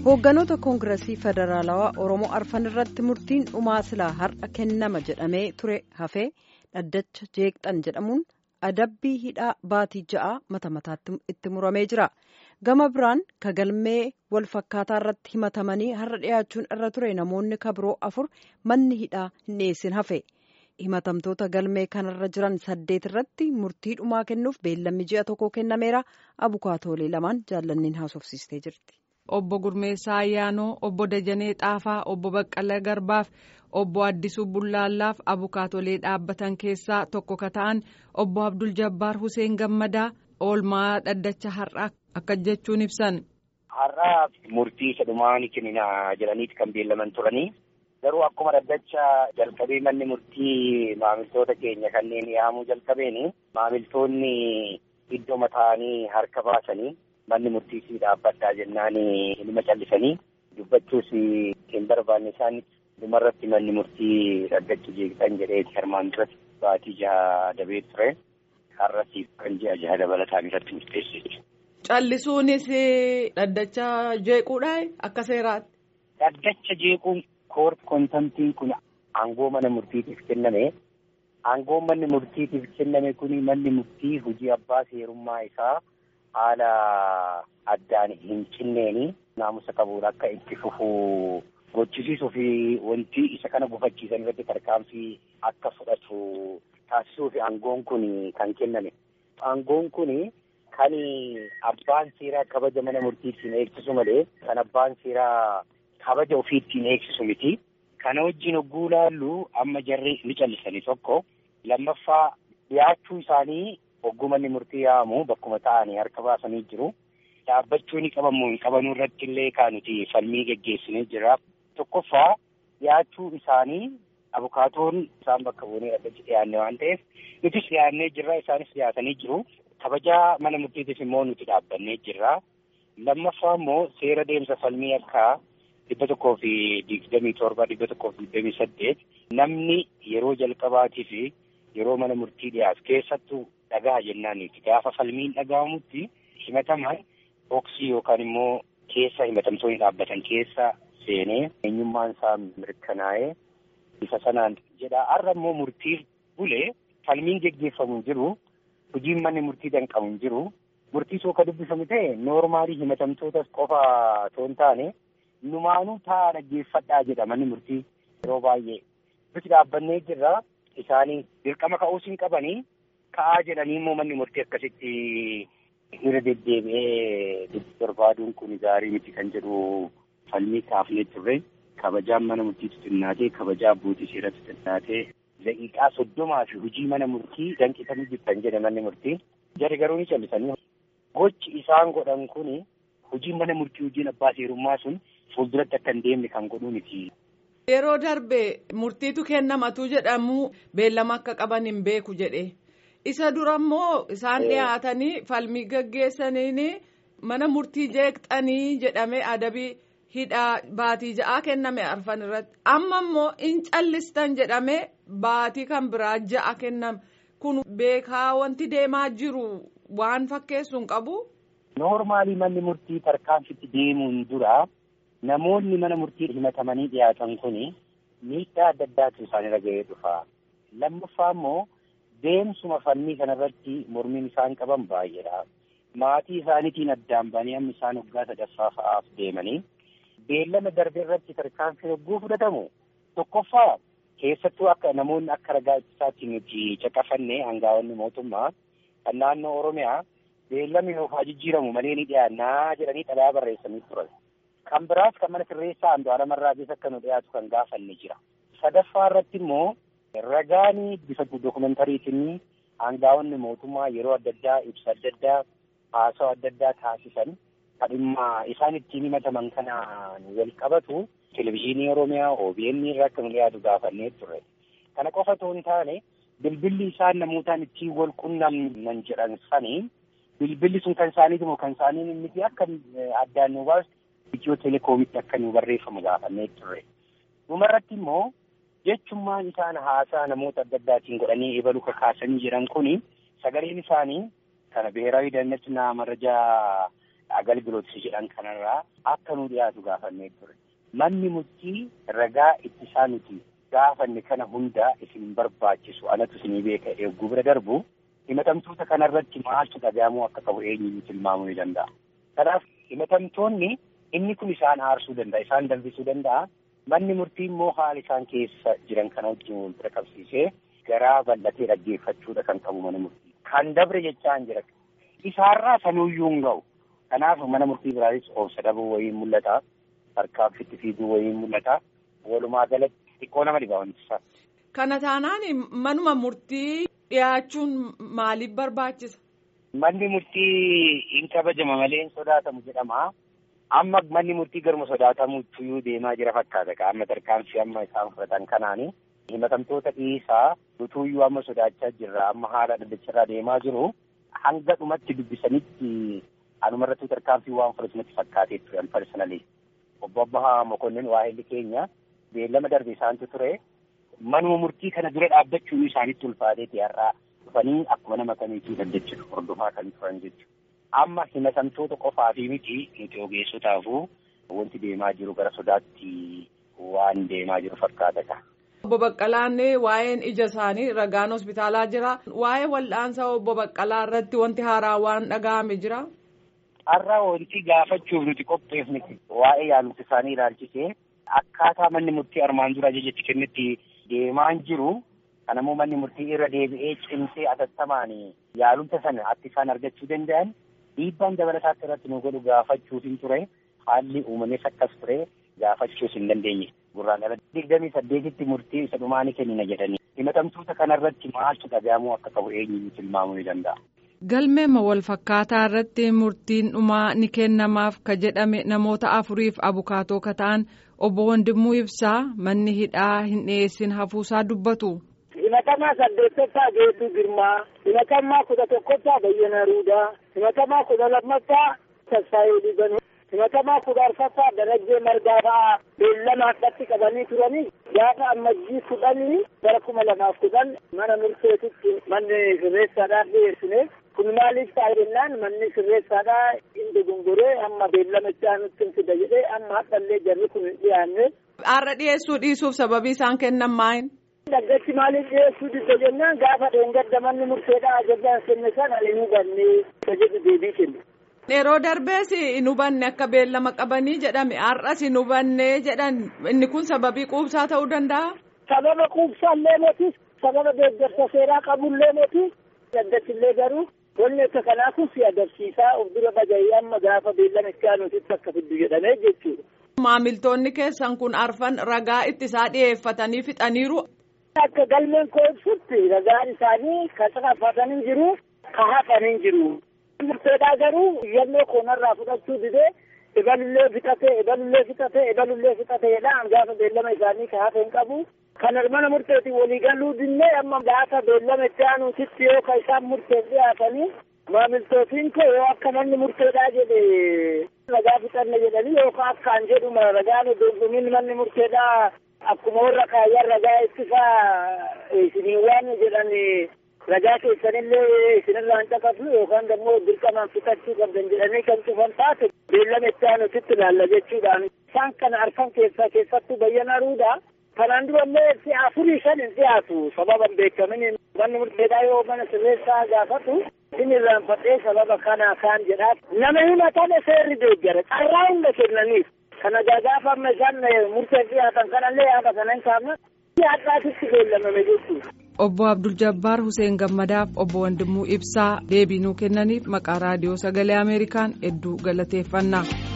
Hoogganoota Koongireesii Federaalawaa Oromoo arfan irratti murtiin dhumaa silaa har'a kennama jedhamee ture hafee dhaddacha jeeqxan jedhamuun adabbii hidhaa baatii ja'a mata mataatti itti muramee jira. Gama biraan kagalmee wal fakkaataa irratti himatamanii har'a dhiyaachuun irra ture namoonni kabiroo afur manni hidhaa hin dhiyeessin hafe. Himatamtoota galmee kanarra jiran saddeet irratti murtii dhumaa kennuuf beellamni ji'a tokko kennameera. Abukaatoolee lamaan jaallanniin haasofsiistee jirti. Obbo Gurmeessaa Ayyaanoo, Obbo Dajanee Xaafaa, Obbo Baqqalee Garbaaf, Obbo Addisuu Bullaallaaf abukaatolee dhaabbatan keessaa tokko ka ta'an Obbo Abdul Jabbaar Huseen Gammadaa oolmaa dhaddacha har'aa akka jechuun ibsan. Har'aa murtii isa dhumaa ni kennina jedhaniiti kan beellaman turanii. Garuu akkuma dhaddacha jalqabee manni murtii maamiltoota keenya kanneen yaamuu jalqabeeni maamiltoonni iddoo mataanii harka baasanii manni murtii si dhaabbadhaa jennaan ilma callisanii dubbachuus hin barbaanne isaan dhumarratti manni murtii dhaddacha jeeqxan jedheeti armaan duratti baatii jaha dabee ture har'asiif kan ji'a jaha dabalataan irratti murteesse. Callisuunis dhaddacha jeequudha akka seeraatti. Dhaddacha jeequun koort kontamtiin kun aangoo mana murtiitiif kenname. Aangoo manni murtiitiif kenname kun manni murtii hojii abbaa seerummaa isaa haala addaan hin cinneeni naamusa qabuun akka itti fufuu gochisiisuu fi wanti isa kana gufachiisan irratti tarkaanfii akka fudhatu taasisuu fi aangoon kun kan kenname. Aangoon kun kan abbaan seeraa kabaja mana murtiitiin eegsisu malee kan abbaan seeraa kabaja ofiittiin eegsisu miti. Kana wajjin hogguu laallu amma jarri ni callisanii tokko lammaffaa dhiyaachuu isaanii hogguu manni murtii yaa'amu bakkuma ta'anii harka baasanii jiru. Dhaabbachuu ni qabamu hin qabanuu irratti illee kan nuti falmii geggeessinee jira. Tokkoffaa dhiyaachuu isaanii abukaatoon isaan bakka buunee dhaddachi dhiyaanne waan ta'eef nutis dhiyaannee jirra isaanis dhiyaatanii jiru. Kabajaa mana murtiitiif immoo nuti dhaabbannee jirra. Lammaffaa immoo seera deemsa falmii akka dhibba tokkoo fi digdamii torba dhibba tokkoo fi digdamii saddeet namni yeroo jalqabaatii fi yeroo mana murtii dhiyaatu keessattuu dhagaa jennaaniiti gaafa falmiin dhaga'amutti himataman boksii yookaan immoo keessa himatamtoonni dhaabbatan keessa seenee eenyummaan isaa mirkanaa'ee bifa sanaan jedha har'a immoo murtiif bulee falmiin geggeeffamu jiru hojiin manni murtii danqamu hin jiru murtii soo ka dubbifamu ta'e noormaalii himatamtootas qofa otoo hin taane numaanuu taa'aa dhaggeeffadhaa jedha manni murtii yeroo baay'ee nuti dhaabbannee jirra isaanii dirqama ka'uus hin qabanii ka'aa jedhanii immoo manni murtii akkasitti irra deddeebi'ee barbaaduun kun gaarii miti kan jedhu falmii kaafnee turre kabajaan mana murtiitu xinnaatee kabajaa abbootii seeratti xinnaatee daqiiqaa soddomaa fi hojii mana murtii danqisanii jirtan jedhe manni murtii jarri garuu ni callisanii gochi isaan godhan kun hojiin mana murtii hojiin abbaa seerummaa sun fuulduratti akka hin deemne kan godhuu miti. Yeroo darbe murtiitu kennamatu jedhamu beellama akka qaban hin beeku jedhe. Isa dura immoo isaan dhiyaatanii falmii gaggeessaniin mana murtii jeeqxanii jedhamee adabii hidhaa baatii ja'aa kenname arfan irratti. Amma immoo in callistan jedhamee baatii kan biraa ja'a kenname. Kun beekaa wanti deemaa jiru waan fakkeessu hin qabu. Noormaalii manni murtii tarkaanfitti deemuun dura namoonni mana murtii himatamanii dhiyaatan kun miidhaa adda addaatu isaanirra ga'ee dhufa. Lammaffaa immoo deemsuma falmii kanarratti mormiin isaan qaban baay'eedha. Maatii isaaniitiin addaan ba'anii amma isaan waggaa sadaffaa fa'aaf deemanii beellama darbe irratti tarkaanfii hogguu fudhatamu tokkoffaa keessattuu akka namoonni akka ragaa ittisaatti nuti caqafanne hangaa'onni mootummaa kan naannoo Oromiyaa beellamni nuuf haa jijjiiramu malee ni dhiyaannaa jedhanii xalayaa barreessanii turan. Kan biraas kan mana sirreessaa Andu'aalama Irraagees akka nu dhiyaatu kan gaafanne jira. Sadaffaa irratti immoo ragaan bifa dookumentariitiin hangaa'onni mootummaa yeroo adda addaa ibsa adda addaa haasawaa adda addaa taasisan kan dhimma isaan ittiin himataman kanaan wal qabatu televizyiinii Oromiyaa OBN irraa akka nu dhiyaatu gaafannee turre. Kana qofa otoo hin taane bilbilli isaan namootaan ittiin wal qunnamnan jedhan sanii bilbilli sun kan isaaniiti moo kan isaanii miti akka addaan nu baasu itiyoo telekoomitti akka nu barreeffamu gaafannee turre. Dhumarratti immoo jechummaan isaan haasaa namoota adda addaatiin godhanii ebalu kakaasanii jiran kuni sagaleen isaanii kana ብሔራዊ ደህንነትና መረጃ agalgilootsi jedhan kanarraa akka nu dhiyaatu gaafannee ture. Manni murtii ragaa ittisaa nuti gaafanne kana hunda isin barbaachisu anatu isinii beeka eegguu bira darbu himatamtoota kanarratti maaltu dhagahamuu akka qabu eenyuun tilmaamuu ni danda'a. Kanaaf himatamtoonni inni kun isaan aarsuu danda'a isaan danfisuu danda'a. Manni murtii immoo haala isaan keessa jiran kana wajjin wal bira qabsiisee garaa bal'atee dhaggeeffachuudha kan qabu mana murtii. Kan dabre jechaan jira. Isaarraa sanuuyyuu hin ga'u. Kanaaf mana murtii biraanis obsa dhabuu wayiin mul'ata. Harkaaffitti fiiguu wayiin mul'ata. Walumaa galatti xiqqoo nama dhiba wanti isaa. Kana taanaan manuma murtii dhiyaachuun maaliif barbaachisa? Manni murtii hin kabajama malee hin sodaatamu jedhama. Amma manni murtii garuma sodaatamuutti deemaa jira fakkaata. Amma tarkaanfii amma isaan fudhatan kanaani. Himatamtoota dhiisaa utuuyyuu amma sodaachaa jirra. Amma haala dhaddacharraa deemaa jiru. Hanga dhumatti dubbisanitti anumarratti tarkaanfii waan fudhatanitti fakkaatee ture personally. Obbo Abbahaa Mokonnin waa'elli keenya beellama darbe isaantu ture. Manuma murtii kana dura dhaabbachuun isaanitti ulfaateeti har'aa dhufanii akkuma nama kamiitii dhaddachuuf hordofaa kan turan jechuudha. Amma himatamtoota qofaa fi miti nuti ogeessotaafuu wanti deemaa jiru gara sodaatti waan deemaa jiru fakkaata. Obbo Baqqalaan waa'een ija isaanii ragaan hospitaalaa jira. Waa'ee wal'aansa obbo Baqqalaa irratti wanti haaraa waan dhaga'ame jira. Har'a wanti gaafachuuf nuti qopheefne waa'ee yaalumsa isaanii ilaalchisee akkaataa manni murtii armaan dura ajajetti kennetti deemaan jiru. Kanammoo manni murtii irra deebi'ee cimsee atattamaan yaalumsa sana akka isaan argachuu danda'an dhiibbaan dabalataatti irratti nu godhu gaafachuuf hin ture. Haalli uumamees akkas ture gaafachuus hin dandeenye. Gurraan ala digdamii saddeetitti murtii isa dhumaa ni kennina jedhanii. Himatamtoota kanarratti maaltu dhagahamuu akka qabu eenyuun tilmaamuu ni danda'a. Galmeema wal fakkaataa irratti murtiin dhumaa ni kennamaaf ka jedhame namoota afuriif abukaatoo ka ta'an obbo Wandimmuu Ibsaa manni hidhaa hin dhiyeessin hafuusaa dubbatu. himatamaa saddeettaffaa geedduu girmaa himatamaa kudha tokkoffaa bayyana ruudaa himatamaa kudha lammaffaa tasfaayee dhiibanuu himatamaa kudha arfaffaa darajjee margaa fa'aa beellama harkatti qabanii turanii gaafa ammajjii kudhanii bara kuma lamaaf kudhan mana murteetitti manni sirreessaadhaaf dhiyeessine kun maaliif ta'a jennaan manni sirreessaadhaa hin dogongoree amma beellama itti aanutti hin fida jedhee amma hadhallee jarri kun hin dhiyaanne. Har'a dhiyeessuu dhiisuuf sababii isaan kennan maayin? Dhaggachi maaliif dhiyeessuu didda jennaan gaafa dheengadda manni murteedhaa ajajaan kenne sana hin hubanne jedhu deebii kenne. Yeroo darbees hin hubanne akka beellama qabanii jedhame har'as hin hubanne jedhan inni kun sababii quubsaa ta'uu danda'a. Sababa quubsaallee moti sababa deeggarsa seeraa qabullee moti dhaggachillee garuu wanni akka kanaa kun si agarsiisaa of dura baja'ee amma gaafa beellama itti aanuutitti akka fiddu jedhamee jechuudha. Maamiltoonni keessan kun arfan ragaa ittisaa dhiyeeffatanii fixaniiru. Akka galmeen koo ibsutti ragaan isaanii kan xaaffatanii jiru ka hafanii jiru. Murteedhaa garuu yannoo koonarraa fudhachuu didee ebalullee fixatee ebalullee fixatee ebalullee fixateedhaan gaafa beellama isaanii ka hafe hin qabu. Kan mana murteetiin walii galuu dinnee amma gaafa beellama itti aanuutitti yoo ka isaan murteef dhiyaatanii maamiltootiin koo yoo akka manni murteedhaa jedhe ragaa fixanne jedhanii yookaan akkaan jedhuma ragaan dorgomiin manni murteedhaa akkuma warra kaayyan ragaa ittisaa isinii waan jedhan ragaa keessanillee isinirraa hin caqasu yookaan immoo dirqamaan fixachuu qabdan jedhanii kan cufan taate beellama itti aanuutitti ilaalla jechuudhaan isaan kana arfan keessaa keessattuu bayyana ruudha. Kanaan durallee si'a afurii shan hin dhiyaatu sababa hin beekamin manni murteedhaa yoo mana sirreessaa gaafatu inni irraanfadhee sababa kana kaan jedhaa nama himatame seerri deeggara carraa hunda kennaniif kana gaafa amma isaan murteef dhiyaatan kanallee yaada kana hin kaafne hadhaatitti beellamame jechuudha. Obbo Abdul Jabbaar Hussein Gammadaaf obbo Wandimuu Ibsaa deebii nuu kennaniif maqaa raadiyoo sagalee Ameerikaan hedduu galateeffannaa.